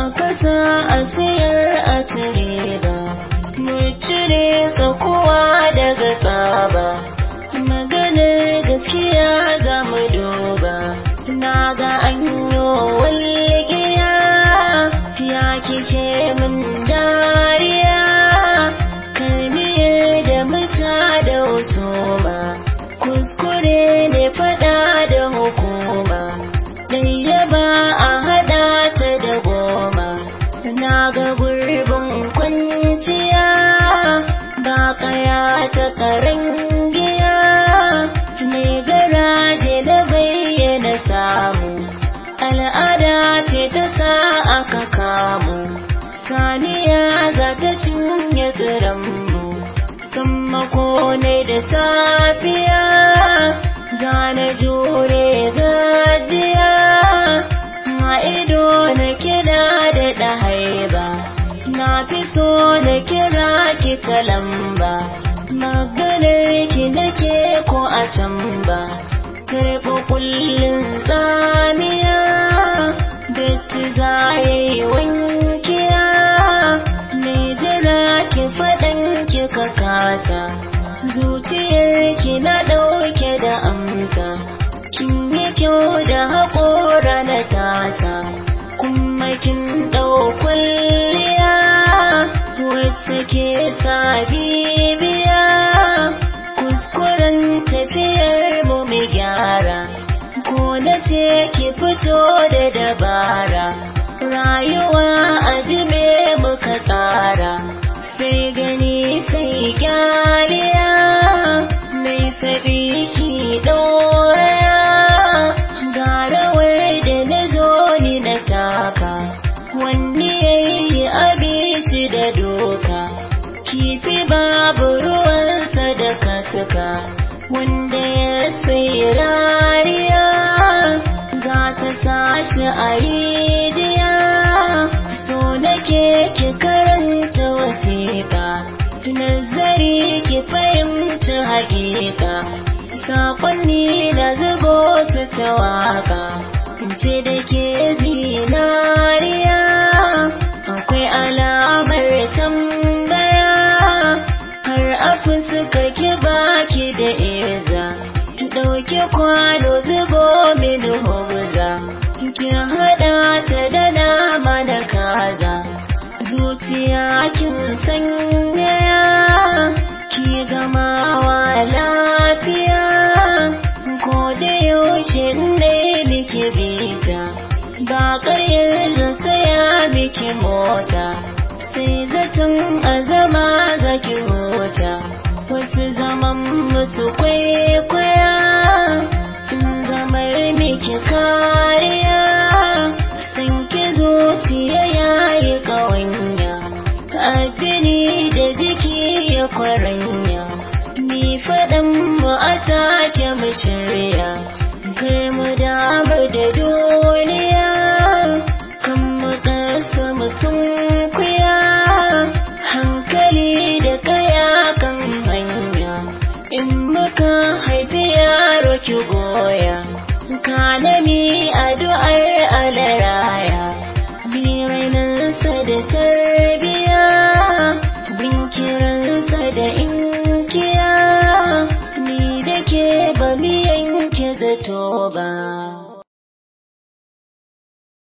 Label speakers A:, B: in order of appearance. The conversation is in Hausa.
A: kasa a sayar a cire ba mu cire tsakuwa daga tsaba maganar gaskiya za mu duba na ga an yi walgiya ya kike min dariya kalmiyar da muta da husuma kuskure ne fada da hukuma ɗaya ba a haɗa ta da goma na ga gurbin kwanciya ba kaya ta karangiya mai garaje da bayyana samu al'ada ce ta sa aka kamu saniya za ta cinye tsiranmu sammako ne da safiya zana jure gajiya ma ido na kira da ɗahaiba na fi so na kira ki ta lamba maganar ki nake ko a can ba karɓi kullum tsamiya datti za ya yi wankiya mai jira ki faɗan ki ka kasa zuciyar ki na ɗauke da amsa kin yi kyau da haƙora na tasa kuma kin ɗau kwalliya wacce ke sa bibiya kuskuren tafiyar mu mu gyara ko na ce ki fito da dabara rayuwa a jibe muka tsara sai gani sai gyaliya mai sabi ki ɗoraya garawar da na zo ni na taka wanne yayi abi shi da doka kifi babu ruwansa da kasuka wanda ya sai rariya za ta sashi a rijiya so nake ki karanta wasiƙa nazari ki fahimci haƙiƙa saƙonni da zubo su ta waƙa ce da ke zinariya akwai alamar tambaya har a fuskar ki baki da iza ɗauki kwano zubo min hubza ki haɗa ta da nama da kaza zuciya kin sanyaya ki gamawa lafiya ko da yaushe ne miki bita ba ƙaryar da saya miki mota sai zaton azama ga ki huta wasu zaman musu kwaikwaya in zamar miki kariya san ki zuciya yayi ƙawanya addini da jiki ya kwaranya ni faɗan mu a take mu shirya kai mu damu da duniya kan mu ƙasa mu sunkuya hankali da kaya kan hanya in muka haifi yaro ki goya kanami addu'ar alaraya bi rainansa da tarbiya bin kiransa da inkiya ni da ke ba mi yanke zato ba